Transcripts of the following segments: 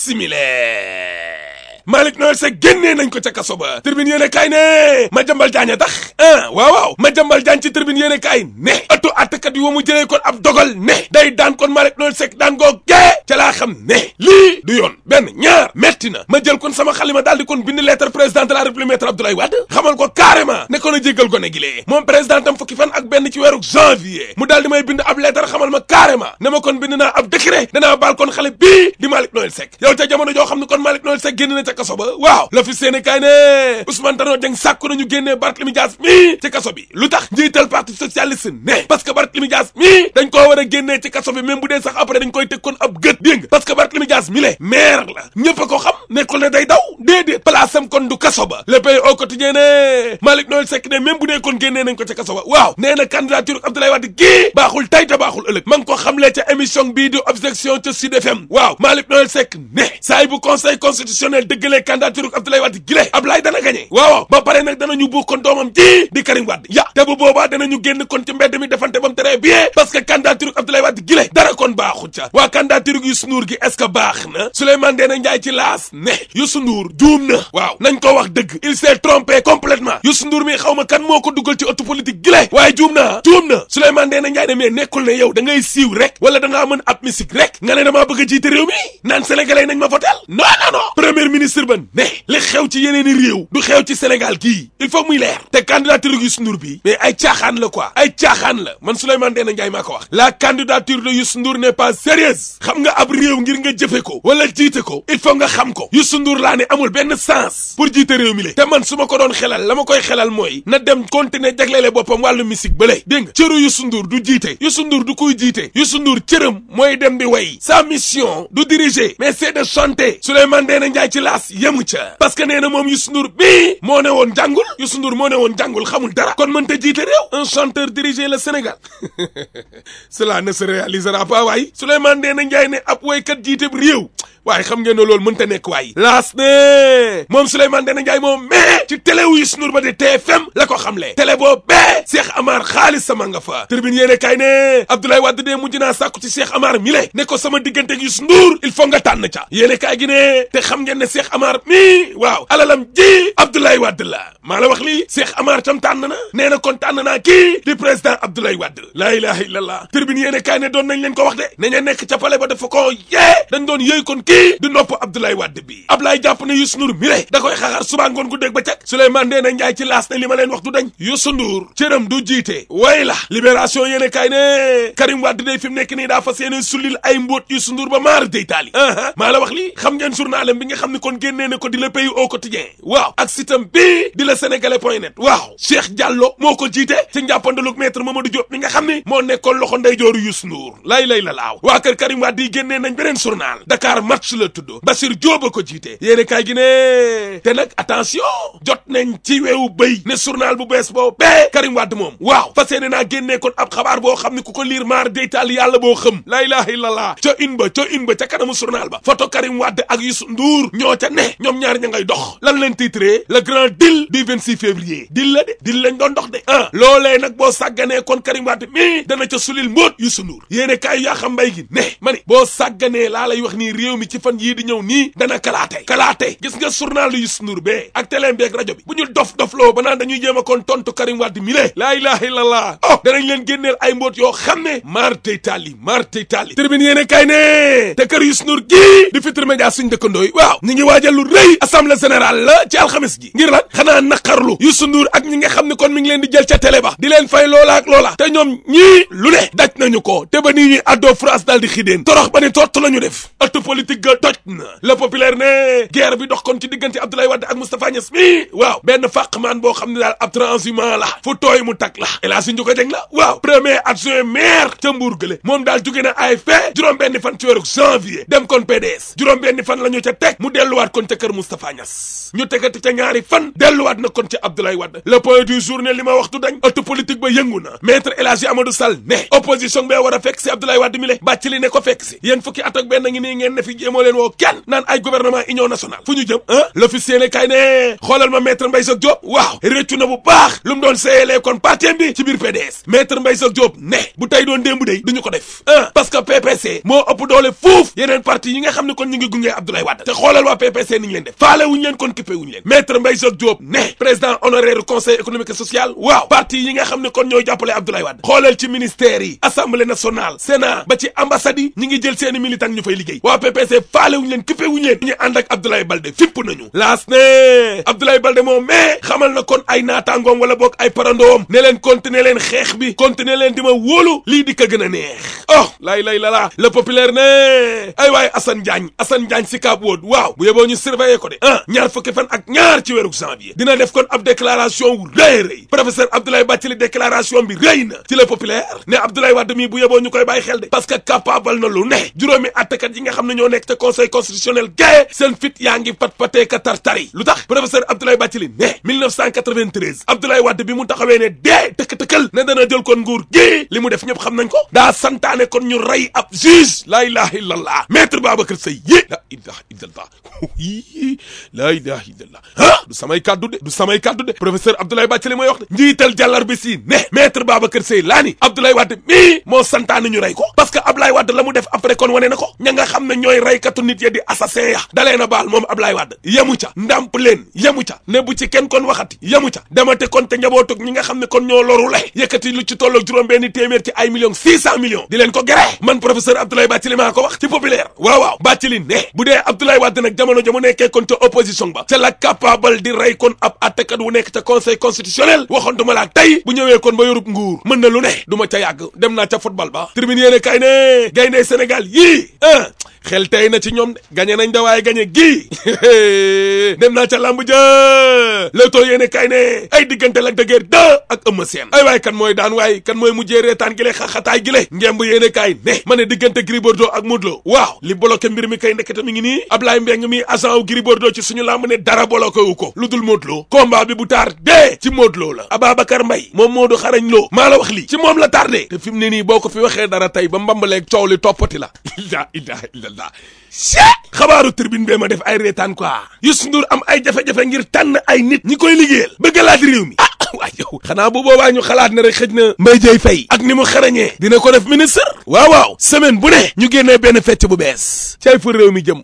simile Malick Noël Seck génnee nañ ko ca kaso ba tribune yéene kaay ne ma jambal jaañ tax ah waaw waaw ma jambal jaañ ci tribune yéene kaay ne ëttu àttekat yi wa mu jëlee kon ab dogal ne day daan kon Malick Noël Seck daan goo gee ca laa xam ne lii du yoon benn ñaar metti na ma jël kon sama xalima daal di kon bind lettre président de la république maître Abdoulaye Wade xamal ko carrément ne ko na jéggal gone gi lee moom président tam fukki fan ak benn ci weeru janvier mu daal di may bind ab lettre xamal ma carrément ne ma kon bind naa ab décret danaa baal kon xale bii di Malick Noël Seck yow ca jamono joo xam ne kon Malick Noël Seck génn na ca kaso ba waaw la fi seene kaay ne Ousmane Tanor Dieng sàkku nañu génnee Barthélémy Dias mii ci kaso bi lu tax njiital parti socialiste ne parce que Barthélémy Dias mii dañ koo war a génnee ci kaso bi même bu dee sax après dañ koy teg kon ab gët dégg nga parce que Barthélémy Dias mi le maire la ñëpp a ko xam nekkul ne day daw déedéet place am kon du kaso ba le pays au quotidien ne Malick Noël Seck ne même bu dee kon génnee nañ ko ca kaso ba waaw nee na candidature Abdoulaye Wade gii baaxul tay te baaxul ëllëg ma ngi ko xamlee ca émission bii di objection ca Sud FM waaw Malick Noël Seck ne saay bu conseil constitutionnel dëggalee candidature Abdoulaye Wade gile Ablaye dana gagné waaw ba pare nag danañu buux kon doomam ji di Karim Wade ya te bu boobaa danañu génn kon ci mbedd mi defante bam très bien parce que candidature Abdoulaye Wade gile dara kon baaxu ca waa candidature Youssou Ndour gi est-ce que baax na Souleymane Ndéné Ndiaye ci laas ne Youssou Ndour juum na waaw nañ ko wax dëgg il s'est trompé complètement Youssou Ndour mi xaw ma kan moo ko dugal ci ëttu politique gile waaye juum na juum na Souleymane Ndéné Ndiaye ne mais nekkul ne yow da ngay siiw rek wala da ngaa mën ab musique rek nga ne damaa bëgg a jiite réew mi naan sénégalais nañ ma votel non non non premier ministre ban ne li xew ci yeneen i réew du xew ci Sénégal gii il faut muy leer te candidature Youssou Ndour bi mais ay caaxaan la quoi ay caaxaan la man Souleymane Ndéné Ndiaye maa ko wax la candidature de Youssou Ndour n'est pas sérieuse xam nga ab réew ngir nga jëfe ko wala jiite ko il faut nga xam ko Youssou Ndour laa ne amul benn sens pour jiite réew mi le te man su ma ko doon xelal la ma koy xelal mooy na dem continuer jagleele boppam wàllu musique bële dégg nga cëru Youssou Ndour du jiite Youssou Ndour du kuy jiite Youssou Ndour cëram mooy dem di way sa mission du diriger mais c'est de chanter Souleymane Ndéné Ndiaye ci laas yemu ca parce que nee na moom Youssou Ndour bii moo ne woon jàngul Youssou Ndour moo ne woon jàngul xamul dara kon mënta jiite réew un chanteur diriger le Sénégal cela ne se réalisera pas waaye Souleymane Ndéné Ndiaye ne ab waykat jiite réew waaye xam ngeen ne loolu mënta nekk waaye laas ne moom Souleymane Ndéné Ndiaye moom mais ci télé wu Youssou Ndour ba di TFM la ko xamle télé boo bee Cheikh Amar xaalis sama nga fa tribune yéene kay ne Abdoulaye Wade de mujj naa sàkku ci Cheikh Amar mi le ne ko sama diggante ak Youssou Ndour il faut nga tànn ca yéene kay gi ne te xam ngeen ne Cheikh Amar mi waaw alalam ji Abdoulaye Wade la maa la wax lii Cheikh Amar tam tànn na nee na kon tànn naa kii di président Abdoulaye Wade laa ilaha illallah tribune yéene kay ne doon nañ leen ko wax de nañu nekk ca palais ba dafa ko yee dañ doon yëy kon kii di nopp Abdoulaye Wade bi Ablaye jàpp ne Youssou Ndour mi le da koy xaxar suba ngoon gu dégg ba cag Souleymane Ndéné Ndiaye ci laas ne li ma leen wax du dañ Youssou Ndour cëram du jiite way la libération yéene kay ne Karim Wade day fi mu nekk nii daa fas yéene sullil ay mbóot Youssou Ndour ba maar day taali aa maa la wax lii xam ngeen journalam bi nga xam ne kon génnee ne ko di le pays au quotidien waaw ak sitam bii di la sénégalais point net waaw Cheikh Diallo moo ko jiite ci njàppandalug maître Mamadou Diop mi nga xam ne moo nekkoon loxo ndeyjooru Youssou Ndour lay lay la laaw waa kër Karim Wade yi génnee nañ beneen journal Dakar match la tudd Bassir Diop a ko jiite yéene kaay gi ne te nag attention jot nañ ci weewu béy ne journal bu bees boo bee Karim Wade moom waaw fas yéene naa génnee kon ab xabaar boo xam ne ku ko liir maar deytaal yàlla boo xam la ilaha illallah ca in ba ca in ba ca kanamu journal ba photo Karim Wade ak Youssou Ndour ñoo ca ne ñoom ñaar ña ngay dox lan leen titré le grand deal du 26 février deal la de deal lañ doon dox de ah loolee nag boo sàgganee kon Karim Wade mi dana ca sulil mbóot Youssou Ndour yéene kaay yaa xam mbay gi ne ma ni boo sàgganee laa lay wax nii réew mi ci fan yii di ñëw nii dana kalaate kalaate gis nga journal Youssou Ndour bee ak télé bi ak rajo bi bu ñu dof dof loo ba naan dañuy jéem a kon tontu Karim Wade mi le laa ilaha illallah oh danañ leen génneel ay mbóot yoo xam ne maar tey taali maar tey taali tribune yéene kay ne te kër Youssou Ndour gii di Futurs Médias suñ dëkkandooy waaw ñi ngi waajal lu rëy assemblée générale la ci alxames ji ngir lan xanaa naqarlu Youssou Ndour ak ñi nga xam ne kon mi ngi leen di jël ca télé ba di leen fay loola ak loola te ñoom ñii lu ne daj nañu ko te ba nii ñuy addoo France daal di xideen torox ba ni tott la ñu def ëttu politique ga toj na le populaire ne guerre bi dox kon ci diggante Abdoulaye Wade ak Moustapha Niass mi waaw benn fàqmaan boo xam ne daal ab transhumant la fu tooy mu tak la El Hadji Ndiouga Dieng la waaw premier adjoint maire ca Mbour gële moom daal jóge na AFP juróom benn fan ci weeru janvier dem kon PDS juróom benn fan la ñu ca teg mu delluwaat kon ca kër Moustapha Niass ñu tegati ca ñaari fan delluwaat na kon ca Abdoulaye Wade le point du jour ne li ma waxtu dañ ëttu politique ba yëngu na maître El Hadji Amadou Sall ne opposition bee war a fekk si Abdoulaye Wade mi le bàcc li ne ko fekk si yéen fukki at ak benn ngi nii ngeen ne fi l'officier moo leen woo kenn naan ay gouvernement union nationale fu ñu jëm ah l'officier ne kay ne xoolal ma maître Mbaye Jacques Diop waaw réccu na bu baax lu mu doon seeyalee kon parti bi ci biir PDS maître Mbaye Jacques Diop ne bu tey doon démb day duñu ko def ah parce que PPC moo ëpp doole fuuf yeneen parti yi nga xam ne kon ñu ngi gunge Abdoulaye Wade te xoolal waa PPC ni ñu leen def faale wuñu leen kon kippé wuñu leen maître Mbaye Jacques Diop ne président honoraire conseil économique et social waaw parti yi nga xam ne kon ñooy jàppale Abdoulaye Wade xoolal ci ministère yi assemblée nationale sénat ba ci ambassade yi ñi ngi jël seeni militant ñu fay liggéey waa PPC faale wuñu leen kippé wuñu leen ñu ànd ak Abdoulaye Balde fipp nañu laas ne Abdoulaye Balde moom mais xamal na kon ay naataangoom wala boog ay parandoom ne leen continuer leen xeex bi continuer leen di ma wóolu lii di ko gën a neex oh lay lay lala le populaire ne ay waay Assane Diagne Assane Diagne si Cap Wood waaw bu yeboo ñu surveiller ko de ah ñaar fukki fan ak ñaar ci weeru janvier dina def kon ab déclaration wu rëy rëy professeur Abdoulaye Bathily déclaration bi rëy na ci le populaire ne Abdoulaye Wade mii bu yeboo ñu koy bàyyi xel de parce que capable na lu ne juróomi attekat yi nga xam ne ñoo nekk te conseil constitutionnel gaye seen fit yaa ngi pat patee ka tartari lu tax professeur Abdoulaye Bathily ne 1993 Abdoulaye Wade bi mu taxawee ne dee tëkk-tëkkal ne dana jël kon nguur gi li mu def ñëpp xam nañ ko daa santaane kon ñu rey ab juge laa ilaha illallah maître Babacar Seye yi la ilaha illallah laa ilaha illallah ah du samay kàddu de du samay kàddu de professeur Abdoulaye Bathily mooy wax de njiital jàllar bi si ne maître Babacar Seye laa ni Abdoulaye Wade mii moo santaane ñu rey ko parce que Abdoulaye Wade la mu def après kon wane na ko ña nga xam ne ñooy reykatu nit ya di assassin ya dalee na baal moom Abdoulaye Wade yemu ca ndàmp leen yemu ca ne bu ci kenn kon waxati yemu ca demate kon te njabootug ñi nga xam ne kon ñoo loru le yëkkati lu ci tolloog juróom benn téeméer ci ay millions six cent millions di leen ko gere man professeur Abdoulaye Bathily maa ko wax ci populaire waaw waaw Bathily ne bu dee Abdoulaye Wade nag jamono ja mu nekkee kon ca opposition ba ca la capable di rey kon ab attekat wu nekk ca conseil constitutionnel waxoon duma laa tey bu ñëwee kon ba yorub nguur mën na lu ne du ma ca yàgg dem naa ca football ba tribune yéene kay ne gaynde Sénégal yii ah xel tey na ci ñoom de gañe nañ da waaye gañe gii dem naa ca lamb ja Leewtoo yéene kay ne ay diggante Lac de Guiers 2 ak Eumeu Sène ay waay kan mooy daan waay kan mooy mujjee reetaan gi le xaxataay gi le ngemb yéene kay ne ma ne diggante Gris Bordeaux ak Modou Lo waaw li bloqué mbir mi kay ndekete mi ngi nii Ablaye Mbeng mi agent wu Gris Bordeaux ci suñu lamb ne dara bloqué wu ko lu dul Modou Lo combat bi bu taar dee ci Modou Lo la Ababacar Mbaye moom Modou xarañ Lo maa la wax lii ci moom la tardé te fi mu ne nii boo ko fi waxee dara tey ba mbambaleeg coow li toppati la la ilaha illallah xabaaru tribune bee ma def ay reetaan quoi Youssou Ndour am ay jafe-jafe ngir tànn ay nit ñi koy liggéeyal bëgg laaj réew mi ah waa yow xanaa bu boobaa ñu xalaat ne rek xëj na Mbaye Dieye Faye ak ni mu xarañee dina ko def ministre waaw waaw semaine bu ne ñu génnee benn fecc bu bees cay fa réew mi jëm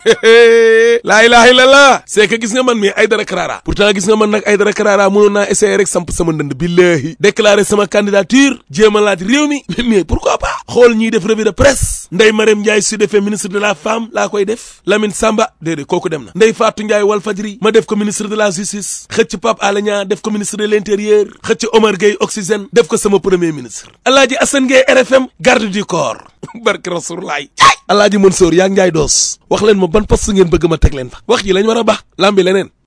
laa ilaha illallah c'est que gis nga man mi ay dara karara pourtant gis nga man nag ay dara karara mënoon naa essayer rek samp sama ndënd billahi déclarer sama candidature jéem a laaj réew mi mais pourquoi pas xool ñiy def revue de presse Ndeye Marème Ndiaye su defee ministre de la femme laa koy def Lamine Samba déedéet kooku dem na Ndeye Fatou Ndiaye Walfadjri ma def ko ministre de la justice xëcc Pape Alé Niang def ko ministre de l'intérieur xëcc Omar Gueye oxygène def ko sama premier ministre Alaaji Assane Gueye RFM garde du corps barke Rasulullaay Alaaji Mansour yaa ngi Ndiaye doos wax leen ma ban poste ngeen bëgg ma teg leen fa wax ji lañ war a baax lambi leneen